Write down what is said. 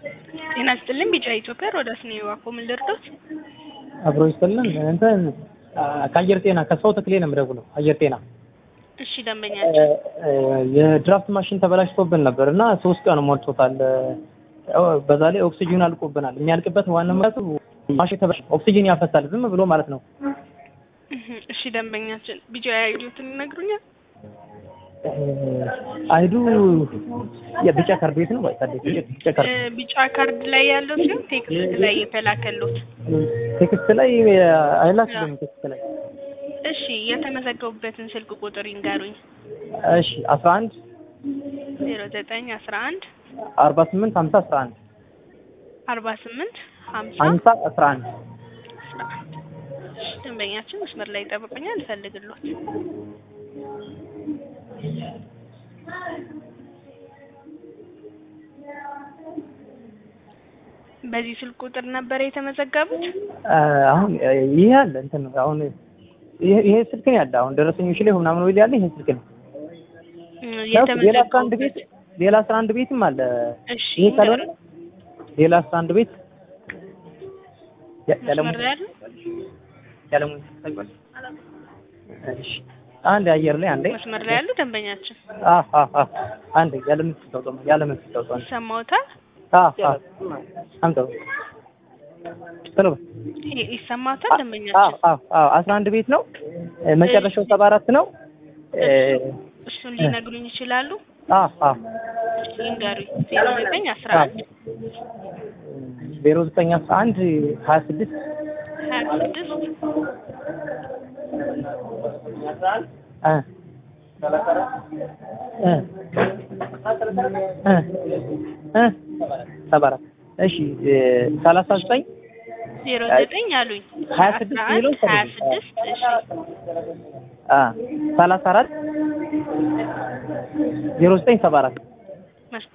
ጤና ይስጥልኝ ቢጫ ኢትዮጵያ ሮዳስ ነው የዋኮ ምን ልርዶት? አብሮ ይስጥልን እንትን ከአየር ጤና ከሰው ተክሌ ነው የምደውለው። አየር ጤና እሺ ደንበኛችን የድራፍት ማሽን ተበላሽቶብን ነበር እና ሶስት ቀን ሞልቶታል። በዛ ላይ ኦክሲጅን አልቆብናል። የሚያልቅበት ዋና ምክንያቱ ማሽን ተበላሽ ኦክሲጅን ያፈሳል ዝም ብሎ ማለት ነው። እሺ ደንበኛችን ቢጫ አይዲዮትን ይነግሩኛል? አይዱ የቢጫ ካርድ ቤት ነው ወይ? ቢጫ ካርድ ቢጫ ካርድ ላይ ያለው ሲሆን ቴክስት ላይ የተላከሉት ቴክስት ላይ አይላክልም። ቴክስት ላይ እሺ የተመዘገቡበትን ስልክ ቁጥር ይንገሩኝ። እሺ አስራ አንድ ዜሮ ዘጠኝ አስራ አንድ አርባ ስምንት ሀምሳ አስራ አንድ አርባ ስምንት ሀምሳ ሀምሳ አስራ አንድ አስራ አንድ ደንበኛችን መስመር ላይ ይጠብቁኛል፣ እፈልግሎት በዚህ ስልክ ቁጥር ነበር የተመዘገቡት። አሁን ይሄ አለ እንትን አሁን ይሄ ይሄ ስልክ ነው ያለ አሁን ደረሰኞች ላይ ምናምን ወይ ያለ ይሄ ስልክ ነው። ሌላ አስራ አንድ ቤት ሌላ አስራ አንድ ቤትም አለ። እሺ ይሄ ካልሆነ ሌላ አስራ አንድ ቤት ያለሙ መስመር ላይ ያሉ ያለሙ እሺ አንድ አየር ላይ አንዴ መስመር ላይ ያሉ ደንበኛችን አ አ አ አንዴ ያለምን ተውጦ ያለምን ተውጦ ይሰማዎታል? አ አ አምጣው ቶሎ ይ- ይሰማዎታል አዎ ደንበኛችን? አዎ አዎ አስራ አንድ ቤት ነው መጨረሻው ሰባ አራት ነው እሱን ሊነግሩኝ ይችላሉ? አ አ ይንገሩኝ። ዜሮ ዘጠኝ አስራ አንድ ዜሮ ዘጠኝ አስራ አንድ ሀያ ስድስት ሀያ ስድስት እ እ እ እ ሰባ አራት እሺ ሰላሳ ዘጠኝ ዜሮ ዘጠኝ አሉኝ። ሀያ ስድስት አስራ የሚለው አንድ ሀያ ስድስት እሺ አ ሰላሳ አራት ዜሮ ዘጠኝ ሰባ አራት መስ-